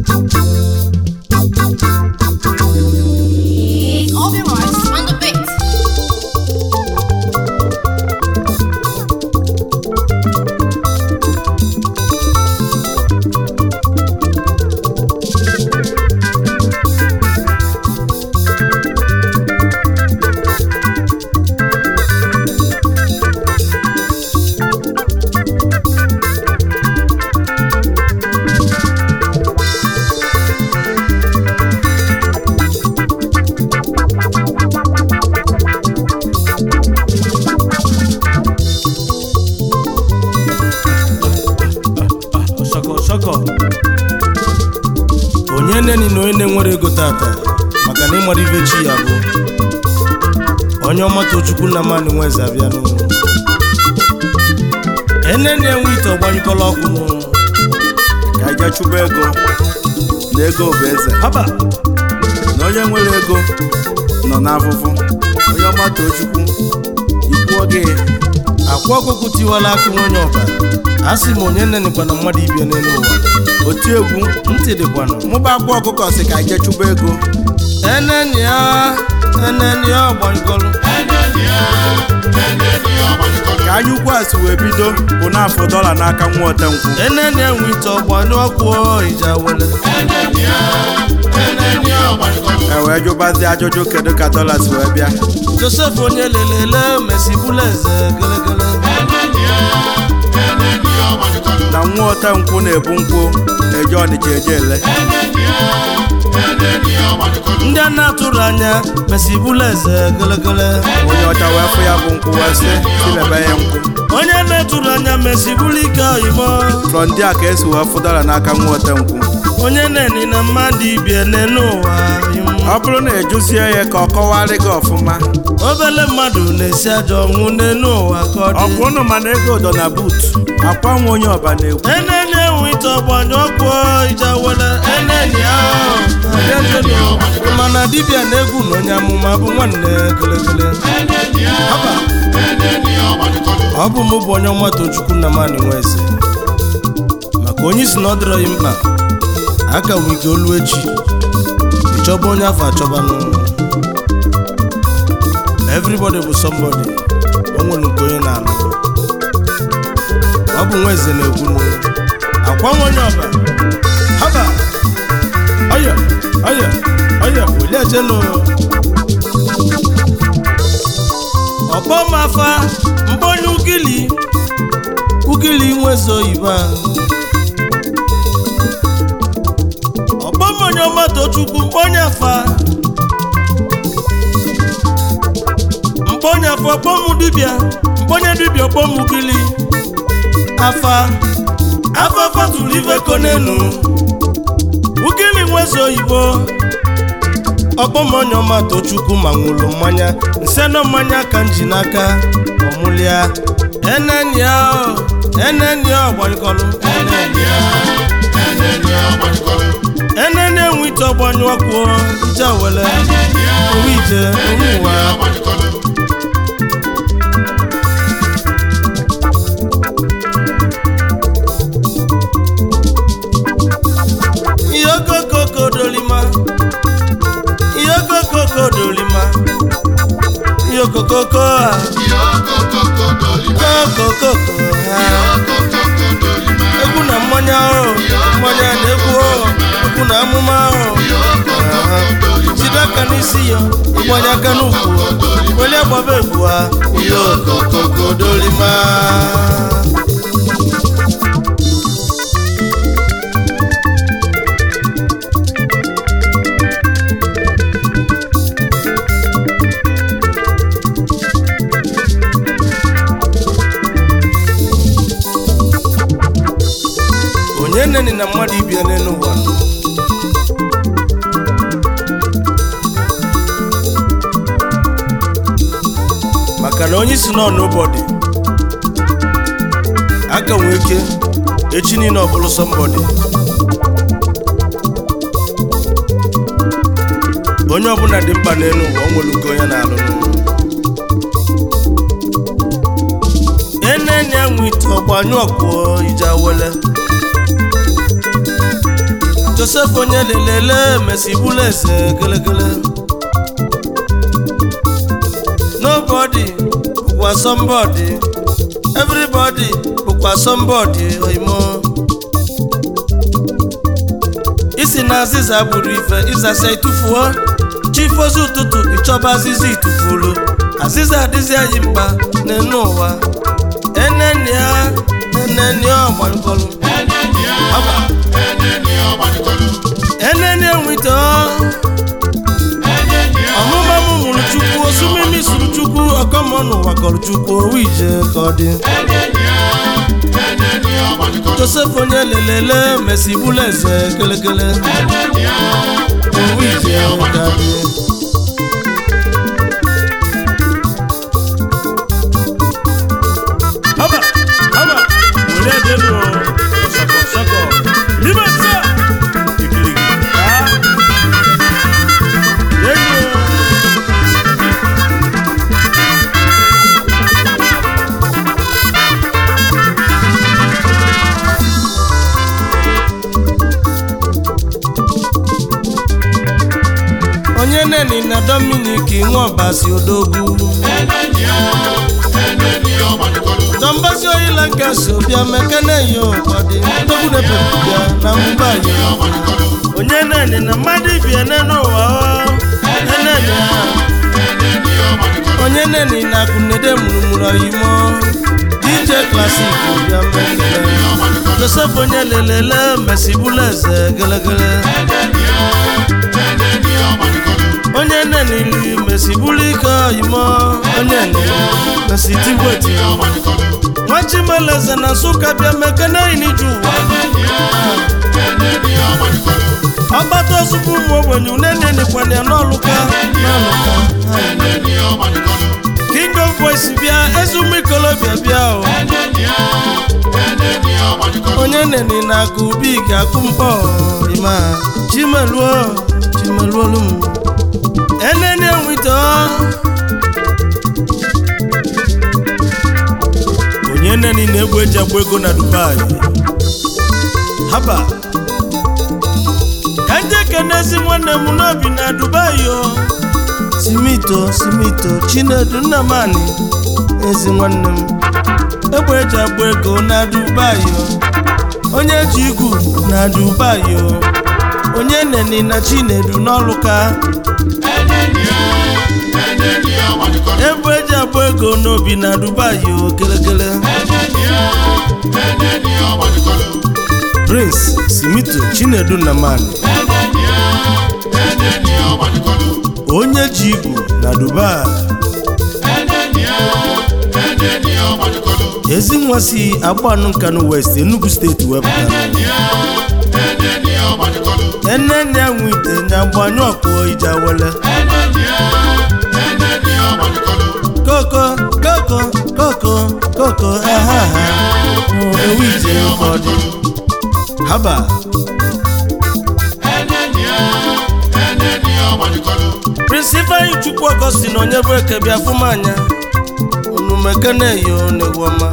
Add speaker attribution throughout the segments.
Speaker 1: It's Obi Rice on the beat.
Speaker 2: Shọkọ shọkọ onye neni na onye na-enwere ego tata maka na ịmara ibe chi ya bụ onye ọma tochukwu na mmanụ nweze abịa n'ụlọ eneni enwe ite ọgbanyekọla ọkụ n'ụlọ
Speaker 3: ka anyị chụba ego na ego bụ eze
Speaker 2: haba
Speaker 3: na onye nwere ego nọ n'afụfụ onye ọma too chukwu ikwuo gị
Speaker 2: akwa ọkụkụ tiwala akụ onye ọba a sị m onye nenekwa na mmadụ ibia n'elu ụwa
Speaker 3: oti egwu
Speaker 2: ntị dịkwanụ
Speaker 3: mụba akwa ọkụkọ si ka anyị chụba ego
Speaker 2: eneni ya eneni ya ọgbanyekọlụ
Speaker 3: ka anyị ukwu a si wee bido bụ n'afọ dọla n'aka nwa otenkwụ
Speaker 2: eneni enwe ite ọgbanyụ ọkụ ija wele
Speaker 3: e wee jụbazie ajụjụ kedu ka dọla si wee bịa
Speaker 2: josef onye lelele mesibụla eze gelegele
Speaker 3: na nwa otenkwụ na-ebu nkwụ eje ọnịcha eje ele
Speaker 2: ndị a na-atụrụ anya mesibụla eze gelegele
Speaker 3: onye ọcha wee fụ ya bụ nkwụ wee sị silebe ya nkwụ
Speaker 2: onye na-etụrụ anya mesibụla ike oyimo
Speaker 3: frọ ndị a ka esi wee fụ dọla n'aka nwa otenkwụ
Speaker 2: onye na-eni na mmadụ ibie n'enu ụwa im.
Speaker 3: ọ bụrụ na ejuzie ya ka ọ kọwarị gị ọfụma
Speaker 2: obele mmadụ na-esi ajọ ọnwụ n'enu ụwa ka ọ dị
Speaker 3: ọkwụ ụnụ mana ego dọ na but akwa nwa onye ọba na-ekwu
Speaker 2: eneni enwe ite ọgbanyụ ọkụ ija wele eneni ahụ mana dibịa na-egwu na onye amụma bụ nwanne gelegele Haba. ọ bụ mụ bụ onye ọma tochukwu na mmanụ nwa eze maka onye isi na ọ dịrọ ya mkpa aka wee ike olu echi ịchọba onye afọ achọba n'ụlọ everybody bụ somebody o nwere nke onye na-alụ ọ bụ nwa eze na-ekwu n'ụlọ akwa nwa onye ọba haba ọya ọya ọya welie jenu ọkpọ m afa mbonye ugili ugili nweze oyibo a ọkpọ m onye ọma tochukwu mkpọnye afa mkpọnye afa ọkpọ m dibịa mkpọnye dibịa ọkpọ m ugili afa afa fatụrụ ife konenu ugili nweze oyibo ọkpọmonye ọma tochukwu ma nwụrụ mmanya nseno mmanya ka m ji n'aka ọmụlịa enenia enenia ọgbanyekọlụ enene enwe ite ọgbanyụ ọkụ ije wele owe ije owe ụwa ihe okokoko dolima ihe okokoko dolima ihe okokoko a okokoko ha egwu na mmanya ahụ mmanya na egwu ahụ egwu na amụma ahụ jide aka n'isi ya ịgbanye aka n'ukwu welie gbaba egwu ha ihe okokoko dolima onye neni na mmadụ ibie n'elu ụwa maka na onye isi nọ n'ụbọdị aka nwee ike echi niile ọ bụrụ sọmbọdị onye ọbụla dị mkpa n'elu ụwa o nwere nke onye na-alụ n'ụwa enene enwe ite ọgbanyụ ọkụ ije wele josef josef onye lelele mesibula eze gelegele nobody bụkwa somebody everybody bụkwa somebody oimo isi na azịza gburu ife ịzasa itufuo chifozi ụtụtụ ịchọba azịza itufulu azịza adịzi anyị mkpa n'enu ụwa enenia enenia ọgbankọlụ ọba enenia nwite ọmụma m mụrụ chukwu osumimi sụrụ chukwu ọkọmọ n'ụwa kọrọ chukwu owu ije ka ọ dị josef onye lelele mesibula eze kelekele owu ije ka dị haba haba wòlé ẹdẹ nù ọsọkọ ọsọkọ níbẹ̀ sá ìkìrìkì ká yéèkó. onye neni na dominik nwaọbasi odogwu dọmbasi oyila nke so bịa mekene yo ọdị odogwu na-ebebibịa na mba yo onye neni na mmadụ ibiene n'ụwa ọ eneni ha onye neni na akụnede mụrụmụrụ oyimo dj klasik bịa mekene josef onye lelele mesibula eze gelegele onye nenili mesibula ike oyimo onye nili mesitigweti nwachimeleze na nsụka bịa mekene iniju ụwa ọgbata ozugbo ụmụ ogbenye unenenikwana ya n'ọlụka n'ọlụka king of boys bịa ezumaikolobịa bịa o onye neni na-akụ ubi ga-akụ mkpọ ima chimeluo chimeluolu m eneni enwite onye neni na-egwu eji agba ego na dubai haba ka nje kenezi nwanne m n'obi na dubai o simito simito chinedu nnamani ezi nwanne m egbe eji agba ego na dubai o onye ji igwu na dubai o onye neni na chinedu n'ọlụka egbe eji agba ego n'obi na dubai o kelekele prince simito chinedu nnamani onye ji igwu na dubai ezi nwa si agbanụ nkanụ west enugu steeti wepụtara enene ya nwe ite nya gbanyụ ọkpụ ije wele koko koko koko koko ahaha ewu ije ụfọdụ haba prince ifeanyi chukwu ọgọstin onye bụ eke bịa fụmanya unu mekeneyo n'egwọma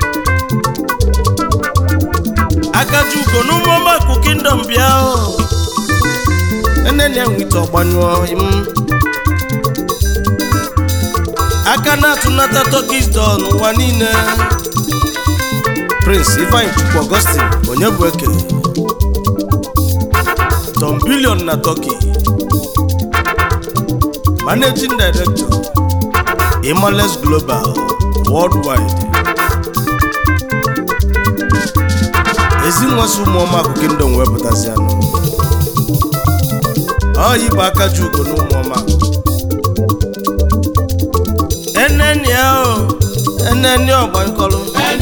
Speaker 2: akaji ugo n'ụmụọma kụ kingdom bịa o enene ya nwite ọgbanyụọ im aka na-atụnata tokis dọ n'ụwa niile prince ifeanyi chukwu ọgọstin onye bụ eke tom bilion na turkey managing director imales global worldwide ezinwasị ụmụọma akụ kingdom wepụtazi anụ ọyị bụ aka ji ugo na ụmụọma eneni ahụ eneni ọgbankọlụ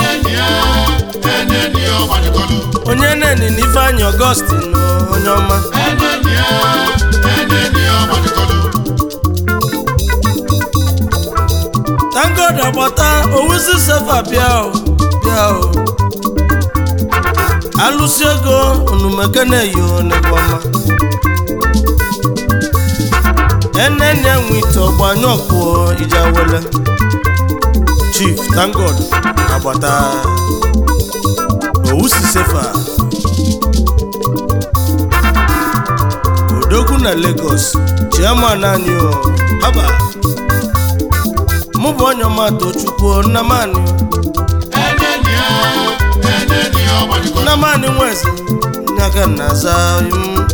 Speaker 2: onye neni na ifeanyị ọgọstin onye ọma tangod agbata owuzi sefa bịa o bịa o alụsi ego onumekeneyo n'egwọma enene enwe ite ọgbanyụ ọkpụọ ije wele chief tangod agbata owusi sefa na Lagos chairman anyị o haba mụ bụ onye ọma tochukwu nnamani nnamani nweze nyaka na-aza m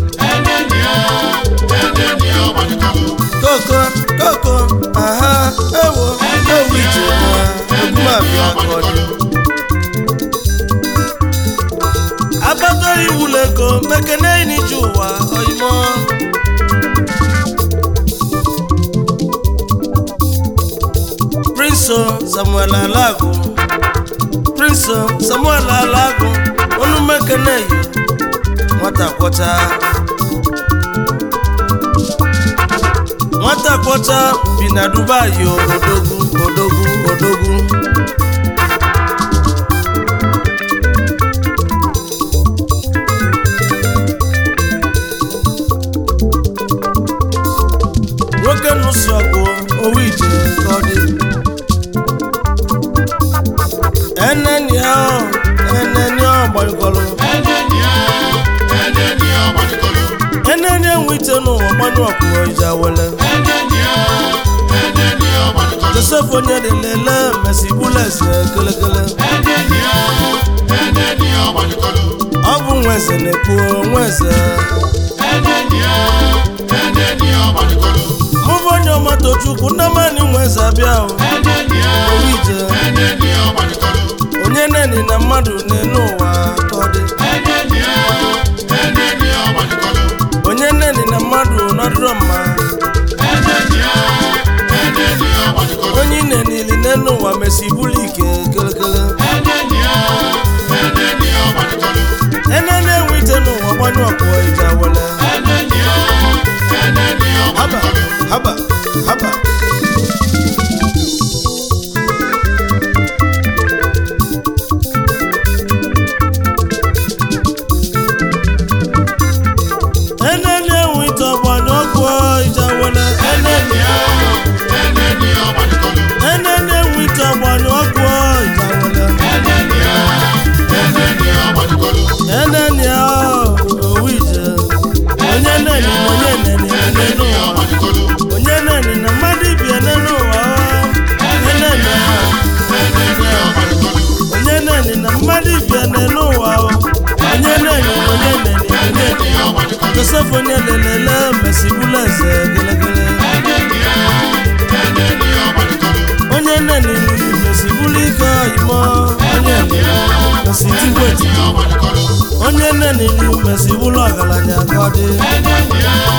Speaker 2: koko koko aha ewo ewu ije egumabịa kọdị agbata iwụlọ ego mekene n'ije ụwa oyimo prinso samuel alagu prinso samuel alagu onu mekene yi nwata kwọcha nwata kwọcha bi na dubai o odogwu odogwu odogwu nwoke nụsi ọgụ owu ije ka ọ dị eneni ahụ eneni ahụ gbanyekọrọ eneni enwe ite n'ụwa gbanyụ ọkụọ ije awele josef onye dị lele mesi buleze kelekele ọ bụ nweze na-ekwu nweze mụ bụ onye ọmatochukwu nnamani nweze abịa o owu ije onye neni na mmadụ na-enu ụwa ka ọ dị onye neni na mmadụ nọdụrụ mma onye ị nenili n'elu ụwa mesi bulu ike kelekele ene na-enwe ite n'ụwa gbanyụ ọkpụọ ije awele haba haba haba ene na-enwe ite ọgbanyụ ọkpụọ ije awele ene ene na-enwe ite ọgbanyụ ọkpụọ ije awele eneni owu ije onye neni na onye neni n'elu ụwa onye neni na mmadụ ibie n'elu ụwa onye neni onye neni na mmadụ ibie n'elu ụwa onye neni na onye neni onye neni josef onye lelele mesibula eze gelegele onye neni mesibula ike oyimo onye neni mesitigweti onye nne n'iru mesi bụrụ ọgaranya ka ọ dị